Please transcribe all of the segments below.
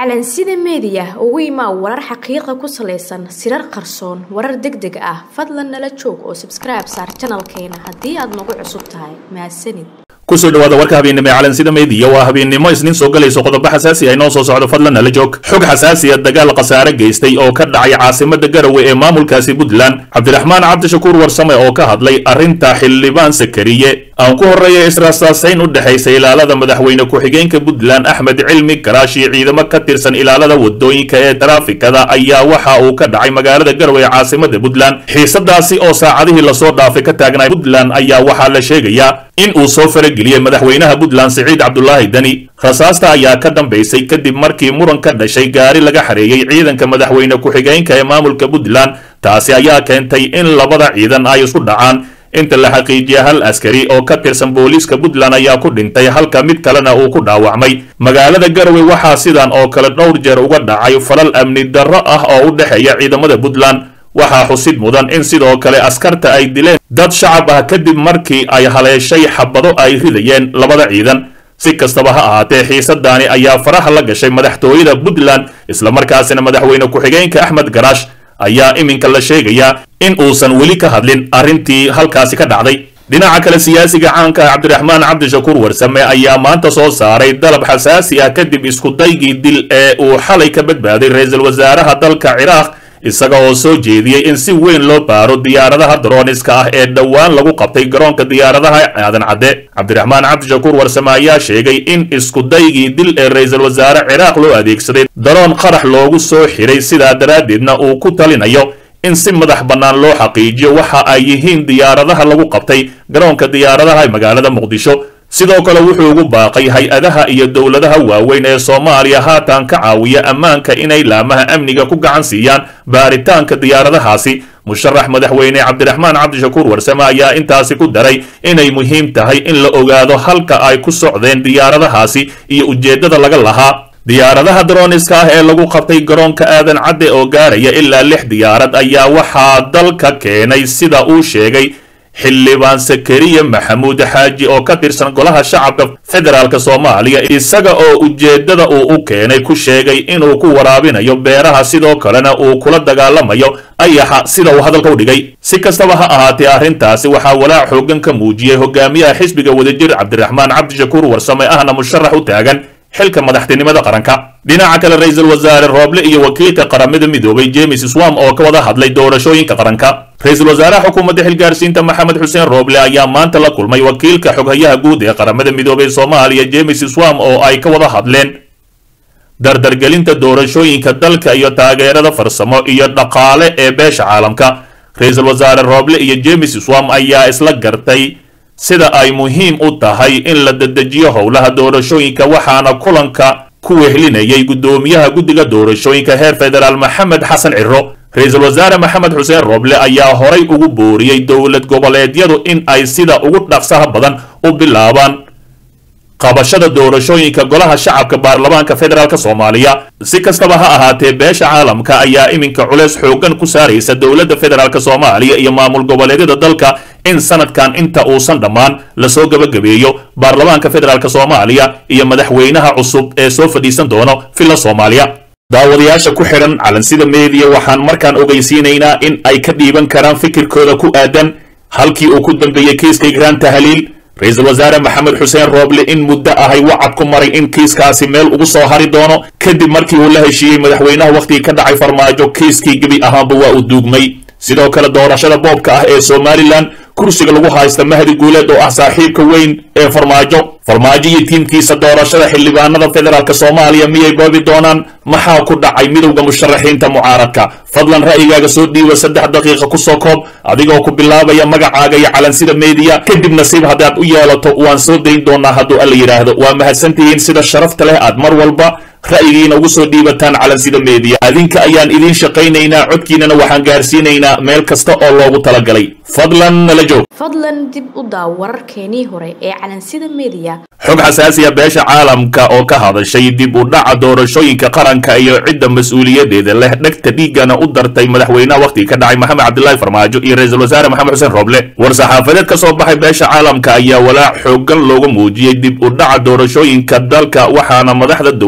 calansida meediya ugu imaa warar xaqiiqa ku salaysan sirar qarsoon warar deg deg ah fadlan nala joog oo sabskribe saar janalkeena haddii aad nagu cusub tahay mahadsanid kusoo dhawaada warka habeennimo ee calansida meediya waa habeennimo isniin soo galayso qodobo xasaasi ah inoo soo socdo fadlan nala joog xog xasaasiya dagaal khasaare geystay oo ka dhacay caasimada garowe ee maamulkaasi puntland cabdiraxmaan cabdishakuur warsame oo ka hadlay arrinta xildhibaan sakariye aan ku horreeya israasaasayn u dhexaysa ilaalada madaxweyne ku-xigeenka puntland axmed cilmi garaash iyo ciidamo ka tirsan ilaalada wadooyinka ee taraafikada ayaa waxa uu ka dhacay magaalada garowe ee caasimada puntland xiisadaasi oo saacadihii lasoo dhaafay ka taagnay puntland ayaa waxaa la sheegayaa in uu soo farageliyey madaxweynaha puntland siciid cabdulaahi deni rasaasta ayaa ka dambaysay kadib markii muran ka dhashay gaari laga xareeyey ciidanka madaxweyne ku-xigeenka ee maamulka puntland taasi ayaa keentay in labada ciidan ay isku dhacaan inta la xaqiijiya hal askari oo ka tirsan booliiska puntland ayaa ku dhintay halka mid kalena uu ku dhaawacmay magaalada garowe waxaa sidan oo kale dhowr jeer uga dhacay falal amni darro ah oo u dhexeeya ciidamada puntland waxaa xusid mudan in sidoo kale askarta ay dileen dad shacab ah kadib markii ay haleeshay xabado ay ridayeen labada ciidan si kastaba ha ahaatee xiisadaani ayaa faraha la gashay madaxtooyada puntland islamarkaasina madaxweyne ku-xigeenka axmed garaash ayaa iminka la sheegayaa in uusan weli ka hadlin arrintii halkaasi ka dhacday dhinaca kale siyaasiga caanka ah cabdiraxmaan cabdishakuur warsame ayaa maanta soo saaray dalab xasaasi ah kadib iskudaygii dil ee uu xalay ka badbaaday ra-iisul wasaaraha dalka ciraaq isaga oo soo jeediyey in si weyn loo baaro diyaaradaha droniska ah ee dhowaan lagu qabtay garoonka diyaaradaha aadan cadde cabdiraxmaan cabdishakuur warsame ayaa sheegay in iskudaygii dil ee ra-iisul wasaare ciraaq loo adeegsaday daroon qarax loogu soo xiray sidaa daraaddeedna uu ku talinayo in si madax bannaan loo xaqiijiyo waxa ay yihiin diyaaradaha lagu qabtay garoonka diyaaradaha ee magaalada muqdisho sidoo kale wuxuu ugu baaqay hay-adaha iyo dowladaha waaweyn ee soomaaliya haatan ka caawiya ammaanka inay laamaha amniga ku gacan siiyaan baaritaanka diyaaradahaasi musharax madaxweyne cabdiraxmaan cabdishakuur warsame ayaa intaasi ku daray inay muhiim tahay in la ogaado halka ay ku socdeen diyaaradahaasi iyo ujeeddada laga lahaa diyaaradaha droniska ah ee lagu qabtay garoonka aadan cadde oo gaaraya ilaa lix diyaarad ayaa waxaa dalka keenay sida uu sheegay xildhibaan sakariya maxamuud xaaji oo ka tirsan golaha shacabka federaalk soomaaliya isaga oo ujeeddada uu u keenay ku sheegay inuu ku waraabinayo beeraha sidoo kalena uu kula dagaalamayo ayaxa sida uu hadalka u dhigay si kastaba ha ahaatee arrintaasi waxaa walaac xoogan ka muujiyey hogaamiyaha xisbiga wadajir cabdiraxmaan cabdishakuur warsame ahna musharax u taagan xilka madaxtinimada qaranka dhinaca kale ra-iisul wasaare rooble iyo wakiilka qaramada midoobay james swam oo ka wada hadlay doorashooyinka qaranka ra-iisul wasaaraha xukuumadda xilgaarsiinta maxamed xuseen rooble ayaa maanta la kulmay wakiilka xoghayaha guud ee qaramada midoobay soomaaliya james swam oo ay ka wada hadleen dardargelinta doorashooyinka dalka iyo taageerada farsamo iyo dhaqaale ee beesha caalamka ra-iisul wasaare rooble iyo james swam ayaa isla gartay sida ay muhiim u tahay in la dedejiyo howlaha doorashooyinka waxaana kulanka ku wehlinayay guddoomiyaha guddiga doorashooyinka heer federaal maxamed xasan ciro ra-iisul wasaare maxamed xuseen rooble ayaa horay ugu booriyey dowlad goboleedyadu in ay sida ugu dhaqsaha badan u bilaabaan qabashada doorashooyinka golaha shacabka baarlamaanka federaalk soomaaliya si kastaba ha ahaatee beesha caalamka ayaa iminka culeys xoogan ku saaraysa dowladda federaalk soomaaliya iyo maamul goboleedyada dalka in sanadkan inta uusan dhammaan lasoo gebagabeeyo baarlamaanka federaalk soomaaliya iyo madaxweynaha cusub ee soo fadhiisan doono villa soomaaliya daawadayaasha ku xidhan calansida meediya waxaan markaan ogeysiinaynaa in ay ka dhiiban karaan fikirkooda ku aadan halkii uu ku dambeeyey kiiska igraan tahliil ra-iisul wasaare maxamed xuseen rooble in muddo ahay wacad ku maray in kiiskaasi meel ugu soo hari doono kadib markii uu la heshiiyey madaxweynaha wakhtigii ka dhacay farmaajo kiiskii gebi ahaanba waa uu duugmay sidoo kale doorashada boobka ah ee somalilan kursiga lagu haysta mahdi guuleed oo ah saaxiibka weyn ee farmaajo farmaajo iyo tiimkiisa doorashada xildhibaanada federaalk soomaaliya miyay boobi doonaan maxaa ku dhacay midowda musharaxiinta mucaaradka fadlan ra'yigaaga soo dhiiba saddex daqiiqa kusoo koob adigoo ku bilaabaya magacaaga iyo calansida meediya kadib nasiib haddaad u yeelato waan soo dayn doonaa hadduu alla yidhaahdo waa mahadsantihiin sida sharafta leh aad mar walba ra'yigiina ugu soo dhiibataan calansida meediya adinka ayaan idiin shaqaynaynaa codkiinana waxaan gaarsiinaynaa meel kasta oo loogu talagalay fadlan nala joog fadlan dib u daaw wararkeenii hore ee calansida meediya xog xasaasiya beesha caalamka oo ka hadashay dib u dhaca doorashooyinka qaranka iyo cidda mas-uuliyadeeda leh dhegta dhiigana u dartay madaxweynaha wakhtiga ka dhacay maxamed cabdilaahi farmaajo iyo ra-iisul wasaare maxamed xuseen rooble war-saxaafadeed ka soo baxay beesha caalamka ayaa walaac xoogan looga muujiyey dib u dhaca doorashooyinka dalka waxaana madaxda dowladda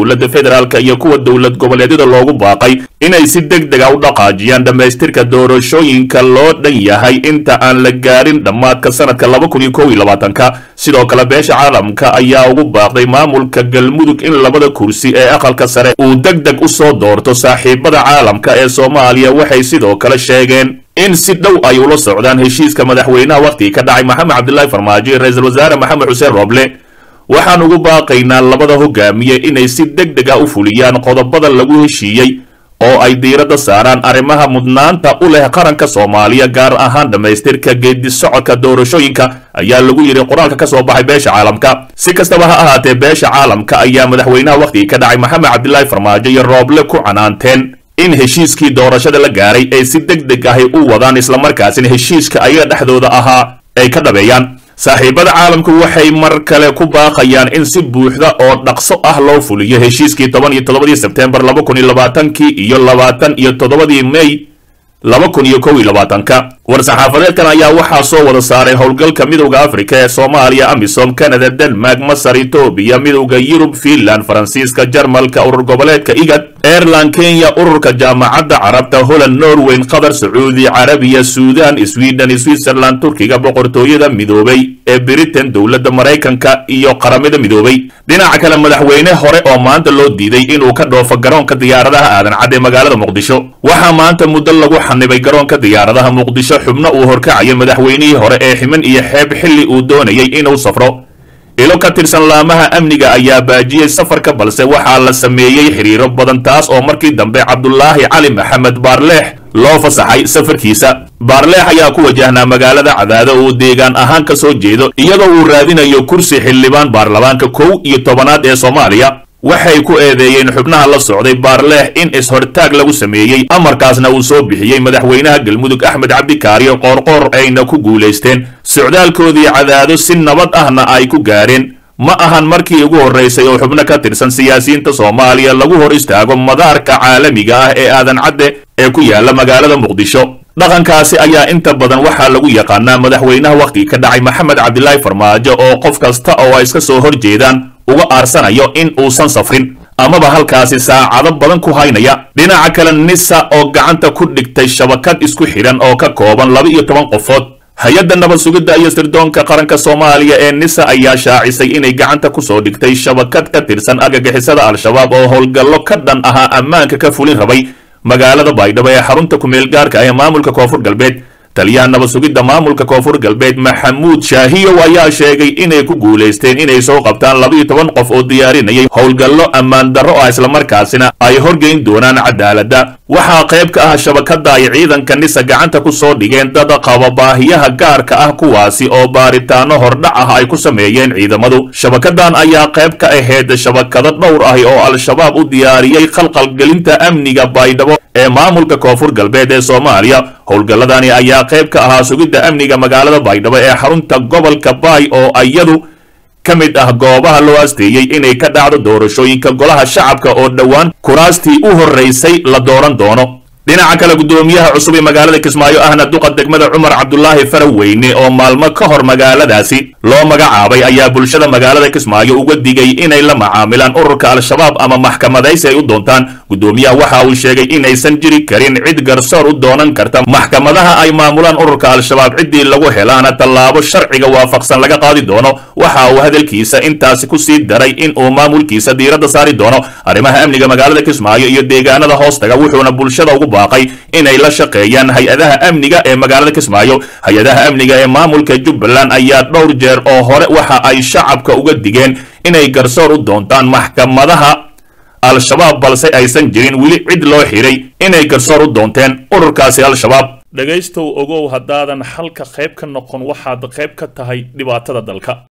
federaalk iyo kuwa dowlad goboleedyada loogu baaqay inay si deg dega u dhaqaajiyaan dhammaystirka doorashooyinka loo dhan yahay inta aan la gaarin dhammaadka sanadka laba kun iyo kow iyo labaatanka sidoo kale beesha caalamka ayaa ugu baaqday maamulka galmudug in labada kursi ee aqalka sare uu deg deg u soo doorto saaxiibada caalamka ee soomaaliya waxay sidoo kale sheegeen in si dhow ay ula socdaan heshiiska madaxweynaha wakhtigii ka dhacay maxamed cabdilaahi farmaajo iyo ra-iisul wasaare maxamed xuseen rooble waxaan ugu baaqaynaa labada hogaamiye inay si deg deg ah u fuliyaan qodobada lagu heshiiyey oo ay diiradda saaraan arrimaha mudnaanta u leh qaranka soomaaliya gaar ahaan dhammaystirka geedi socodka doorashooyinka ayaa lagu yidhi qoraalka ka soo baxay beesha caalamka si kastaba ha ahaatee beesha caalamka ayaa madaxweynaha wakhtigii ka dhacay maxamed cabdilaahi farmaajo iyo rooble ku canaanteen in heshiiskii doorashada la gaaray ay si deg deg ahy u wadaan islamarkaasina heshiiska ayaga dhexdooda ahaa ay ka dhabeeyaan saaxiibada caalamku waxay mar kale ku baaqayaan in si buuxda oo dhaqso ah loo fuliyo heshiiskii toban iyo toddobadii sebtembar laba kun iyo labaatankii iyo labaatan iyo toddobadii may laba kun iyo kow iyo labaatanka war-saxaafadeedkan ayaa waxaa soo wada saaray howlgalka midowda afrika ee soomaaliya amisom canada denmark masar etoobiya midowda yurub fiinland faransiiska jarmalka urur goboleedka igad aireland kenya ururka jaamacadda carabta holland norweyn qatar sacuudi carabiya suudan sweden switzerland turkiga boqortooyada midoobay ee britain dowladda maraykanka iyo qaramada midoobay dhinaca kale madaxweyne hore oo maanta loo diiday inuu ka dhoofo garoonka diyaaradaha aadan cad ee magaalada muqdisho waxaa maanta muddo lagu xanibay garoonka diyaaradaha muqdisho xubno uu horkacaya madaxweynihii hore ee ximan iyo xeeb xilli uu doonayay inuu safro ilo ka tirsan laamaha amniga ayaa baajiyey safarka balse waxaa la sameeyey xiriiro badan taas oo markii dambe cabdulaahi cali maxamed baarleex loo fasaxay safarkiisa baarleex ayaa ku wajahnaa magaalada cadaado uu deegaan ahaan ka soo jeedo iyadoo uu raadinayo kursi xildhibaan baarlamaanka kow iyo tobanaad ee soomaaliya waxay ku eedeeyeen xubnaha la socday baarleex in is-hortaag lagu sameeyey amarkaasna uu soo bixiyey madaxweynaha galmudug axmed cabdikaariyo qoorqoor ayna ku guulaysteen socdaalkoodii cadaado si nabad ahna ay ku gaareen ma ahan markii ugu horraysay oo xubno ka tirsan siyaasiyiinta soomaaliya lagu hor istaago madaarka caalamiga ah ee aadan cadde ee ku yaala magaalada muqdisho dhaqankaasi ayaa inta badan waxaa lagu yaqaanaa madaxweynaha wakhtigii ka dhacay maxamed cabdilaahi farmaajo oo qof kasta oo ay iska soo hor jeedaan uga aarsanayo in uusan safrin amaba halkaasi saacado badan ku haynaya dhinaca kale nisa oo gacanta ku dhigtay shabakad isku xidhan oo ka kooban laba iyo toban qofood hay-adda nabad sugidda iyo sirdoonka qaranka soomaaliya ee nisa ayaa shaacisay inay gacanta ku soo dhigtay shabakad ka tirsan argagixisada al-shabaab oo howlgallo ka dhan ahaa ammaanka ka fulin rabay magaalada baydhabo ee xarunta kumeel gaarka ah ee maamulka koonfur galbeed taliyaha nabad sugidda maamulka koonfur galbeed maxamuud shaahiyow ayaa sheegay inay ku guulaysteen inay soo qabtaan labaiyo toban qof oo diyaarinayay howlgallo ammaan darro ah islamarkaasina ay horgeyn doonaan cadaaladda waxaa qayb ka ah shabakadda ay ciidanka nisa gacanta ku soo dhigeen dad qaba baahiyaha gaarka ah kuwaasi oo baaritaano hordhac ah ay ku sameeyeen ciidamadu shabakadan ayaa qayb ka ahayd shabakado dhowr ah oo al-shabaab u diyaariyey khalqalgelinta amniga baydhabo ee maamulka koonfur galbeed ee soomaaliya howlgalladani ayaa qayb ka ahaa sugidda amniga magaalada baydhabo ee xarunta gobolka baay oo iyadu ka mid ah goobaha loo asteeyey inay ka dhacdo doorashooyinka golaha shacabka oo dhowaan kuraastii u horraysay la dooran doono dhinaca kale guddoomiyaha cusub ee magaalada kismaayo ahna duqa degmada cumar cabdulaahi faraweyne oo maalmo ka hor magaaladaasi loo magacaabay ayaa bulshada magaalada kismaayo uga digay inay la macaamilaan ururka al-shabaab ama maxkamadaysi ay u doontaan guddoomiyaha waxa uu sheegay inaysan jiri karin cid garsoor u doonan karta maxkamadaha ay maamulaan ururka al-shabaab ciddii lagu helaana tallaabo sharciga waafaqsan laga qaadi doono waxa uu hadalkiisa intaasi ku sii daray in uu maamulkiisa diiradda saari doono arrimaha amniga magaalada kismaayo iyo deegaanada hoostaga wuxuuna bulshada ugu baaqay inay la shaqeeyaan hay-adaha amniga ee magaalada kismaayo hay-adaha amniga ee maamulka jubbaland ayaa dhowr jeer oo hore waxa ay shacabka uga digeen inay garsoor u doontaan maxkamadaha al-shabaab balse aysan jirin weli cid loo xiray inay garsoor u doonteen ururkaasi al-shabaab dhegaystow ogow haddaadan xalka qayb ka noqon waxaad qayb ka tahay dhibaatada dalka